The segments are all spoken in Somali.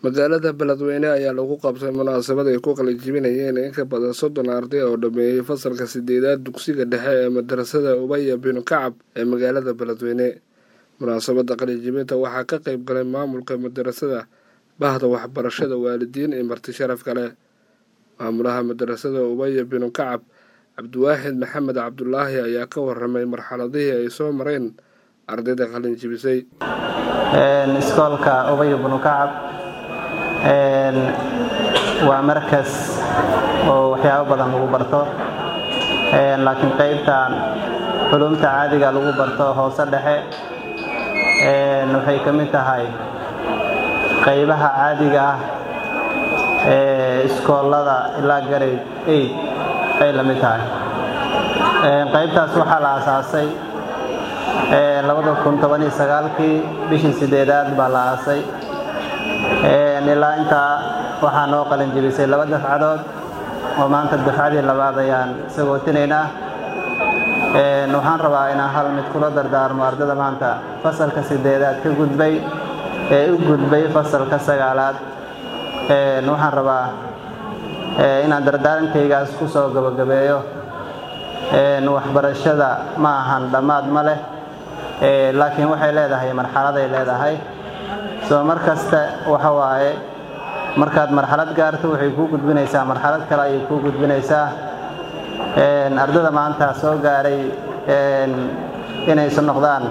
magaalada beledweyne ayaa lagu qabtay munaasabad ay ku qalinjibinayeen in ka badan soddon arday oo dhameeyey fasalka sideedaad dugsiga dhexe ee madarasada ubaya binu kacab ee magaalada beledweyne munaasabada qalinjibinta waxaa ka qeyb galay maamulka madarasada bahda waxbarashada waalidiin iyo marti sharaf kale maamulaha madarasada ubaya binu kacab cabdiwaaxid maxamed cabdulaahi ayaa ka waramay marxaladihii ay soo mareen ardayda qalinjibisay iskoolka ubaya binu kacab waa markas oo waxyaabo badan lagu barto laakiin qaybtan culumta caadiga lagu barto hoose dhexe waxay ka mid tahay qaybaha caadiga ah ee iskoolada ilaa garade eid ay la mid tahay qaybtaas waxaa la asaasay kii bishii sideedaad baa la aasay ilaa intaa waxaa noo qalinjibisay laba dafcadood oo maanta dafcadii labaad ayaan sagootinaynaa waxaan rabaa inaan hal mid kula dardaarmo ardada maanta fasalka sideedaad ka gudbay ee u gudbay fasalka sagaalaad waxaan rabaa inaan dardaarankaygaas ku soo gabagabeeyo waxbarashada ma ahan dhammaad ma leh laakiin waxay leedahay marxaladay leedahay soo mar kasta waxa waaye markaad marxalad gaarto waxay kuu gudbinaysaa marxalad kale ayay kuu gudbinaysaa ardada maanta soo gaaray inaysu noqdaan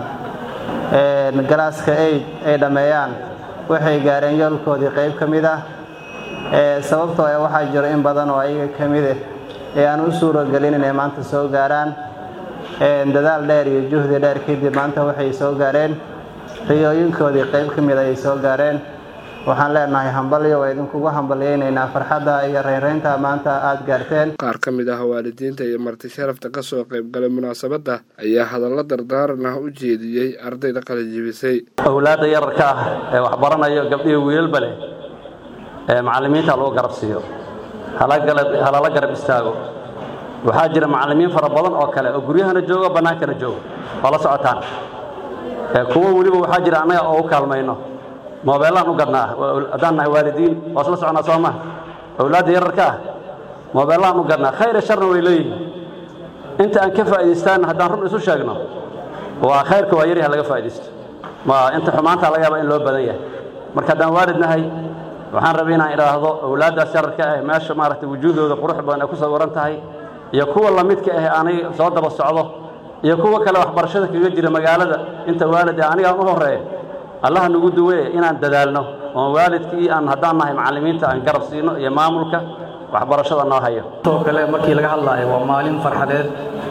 galaaska aid ay dhammeeyaan waxay gaareen yoolkoodii qayb ka mid ah sababtoo e waxaa jiro in badan oo ayaga ka mide ee aan u suuragelin inay maanta soo gaaraan dadaal dheer iyo juhdi dheer kadib maanta waxay soo gaareen riyooyinkoodii qayb ka mid ayay soo gaareen waxaan leenahay hambalyo waa idinkugu hambalyaynaynaa farxadda iyo reynreynta maanta aada gaarteen qaar ka mid ah waalidiinta iyo marti sharafta ka soo qayb galay munaasabadda ayaa hadallo dardaaran ah u jeediyey ardayda qalinjibisay owlaadda yararka ah ee waxbaranayo gabdhihi wiilalba leh ee macallimiinta lagu garab siiyo halala garab istaago waxaa jira macallimiin fara badan oo kale oo guryahana joogo bannaankana joogo oo la socotaan kuwo weliba waxaa jira annaga oo u kaalmayno moobeellaan u gadnaa haddaan nahay waalidiin waa isla soconaa soo maha owlaadda yararka ah moobeellaan u gadnaa khayr iyo sharna way leeyihiin inta aan ka faa'idaystaan haddaan run isu sheegno waa khayrka waa yaryaha laga faa'iidaysto ma inta xumaanta laga yaaba in loo badan yahay marka haddaan waalid nahay waxaan rabay inaan idhaahdo owlaaddaas yararka ah meesha maaragtay wujuuhdooda qurux badan ay ku sawiran tahay iyo kuwa lamidka ah aanay soo daba socdo iyo kuwa kale waxbarashada kaga jira magaalada inta waalid ee anigaan u horreeya allaha nagu duweye inaan dadaalno oon waalidkii aan haddaan nahay macallimiinta aan garab siino iyo maamulka waxbarashada noo hayo sidoo kale markii laga hadlaayo waa maalin farxadeed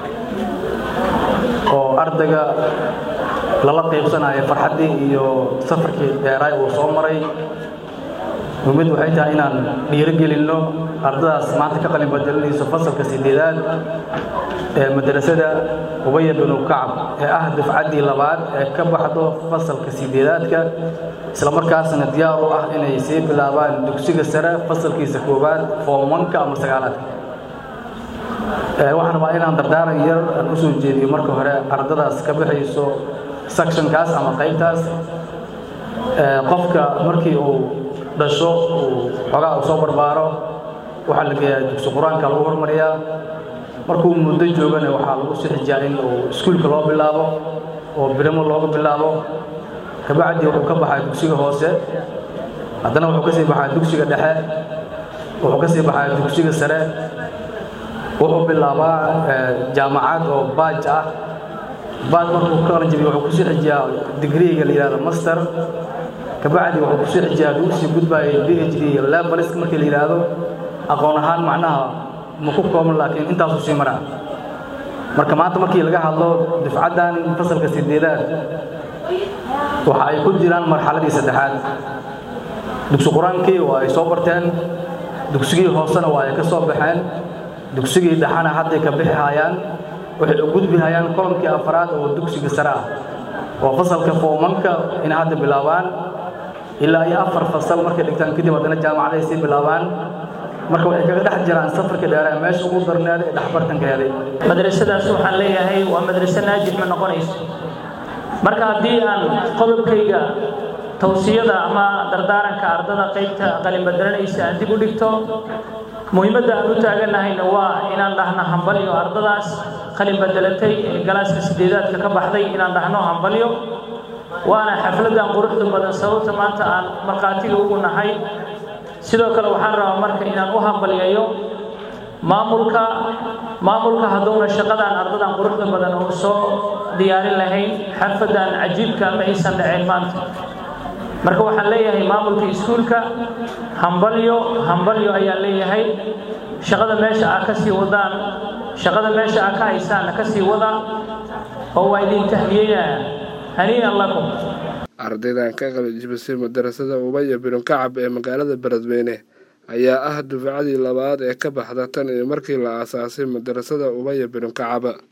oo ardayga lala qaybsanayo farxaddii iyo safarkii dheeraay uu soo maray mumid waxay tahay inaan dhiirogelinno ardadaas maanta ka qalin badelinayso fasalka sideedaad ee madrasada ubaya binu kacab ee ah dafcaddii labaad ee ka baxdo fasalka sideedaadka islamarkaasna diyaar u ah inay sii bilaabaan dugsiga sare fasalkiisa koowaad foomanka ama sagaalaadka waxaan rabaa inaan dardaaran yar aan u soo jeediyo marka hore ardadaas ka baxayso sectionkaas ama qaybtaas qofka markii uu dhasho uu xoogaa uu soo barbaaro waxaa la geeyaa dugsi qur-aanka lagu hormariyaa markuu muddo joogana waxaa lagu sixijiyaa in uu iskuulka loo bilaabo oo birimo looga bilaabo kabacdii wuxuu ka baxaa dugsiga hoose haddana wuxuu ka sii baxaa dugsiga dhexe wuxuu ka sii baxaa dugsiga sare wuxuu bilaabaa jaamacad oo baaj ah baaj markuu ka qalanjabiyo wuxuu kusii xijiyaa digriiga la yidhahdo master kabacdi wuxuu kusii xijiyaa hadduu usii gudbaayay b h d lebanesk markii la yidhaahdo aqoon ahaan macnaha ma ku kooban laakiin intaasuu sii maraa marka maanta markii laga hadlo difcaddan fasalka sideedaad waxa ay ku jiraan marxaladii saddexaad dugsi qur-aankii waa ay soo barteen dugsigii hoosena waa ay ka soo baxeen dugsigii dhexana hadday ka bixi hayaan waxay u gudbi hayaan kolonkii afaraad oo dugsiga sare ah oo fasalka foomanka inay hadda bilaabaan ilaa iyo afar fasal markay dhigtaan kadib haddana jaamacaday sii bilaabaan marka waxay kaga dhex jiraan safarka dheeree meesha ugu darneed ee dhexbartanka helay madrasadaas waxaan leeyahay waa madraso naajix ma noqonayso marka haddii aan qodobkayga tawsiyada ama dardaaranka ardada qaybta qalinbadaranaysa aan dib u dhigto muhiimadda aan u taaganahayna waa inaan dhahno hambalyo ardadaas qalin badelatay ee galaaska sideedaadka ka baxday inaan dhahno hambalyo waana xafladan quruxda badan sababta maanta aan markhaatiga ugu nahay sidoo kale waxaan rabaa marka inaan u hambalyayo maamulka maamulka hadduuna shaqadan ardadan quruxda badan oo soo diyaarin lahayn xarfadan cajiibka ma aysan dhaceen maanta marka waxaan leeyahay maamulka iskuulka hambalyo hambalyo ayaan leeyahay shaqada meesha aa ka sii wadaan shaqada meesha aa ka haysaanna ka sii wada oo waa idin tahniyeynaya hanii'an lakum ardaydan ka qalijibisay madarasada ubaya binu kacab ee magaalada beledweyne ayaa ah dufcadii labaad ee ka baxda tan iyo markii la aasaasay madarasada ubaya binu kacab